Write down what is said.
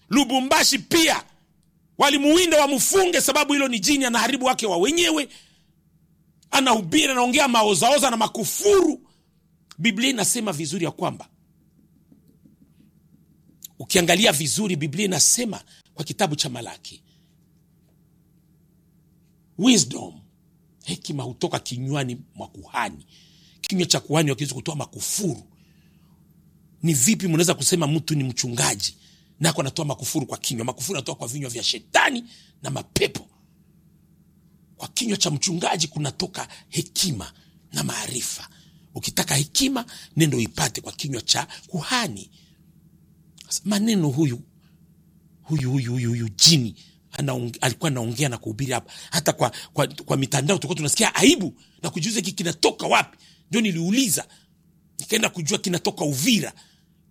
lubumbashi pia walimuwinda wamfunge sababu hilo ni jini anaharibu wake wa wenyewe anahubiri anaongea maozaoza na makufuru biblia inasema vizuri ya kwamba ukiangalia vizuri biblia inasema kwa kitabu cha malaki wisdom hekima hutoka kinywani mwa kuhani kinywa cha kuhani wakiwezi kutoa makufuru ni vipi mnaweza kusema mtu ni mchungaji nako anatoa makufuru kwa kinywa makufuru anatoka kwa vinywa vya shetani na mapepo kwa kinywa cha mchungaji kunatoka hekima na maarifa ukitaka hekima nendo ipate kwa kinywa cha kuhani Sasa maneno huyu huyu huyu huyu, huyu jini anaong, alikuwa anaongea na kuhubiri hapa hata kwa, kwa, kwa mitandao tulikuwa tunasikia aibu na kujiuza hiki kinatoka wapi ndio niliuliza nikaenda kujua kinatoka uvira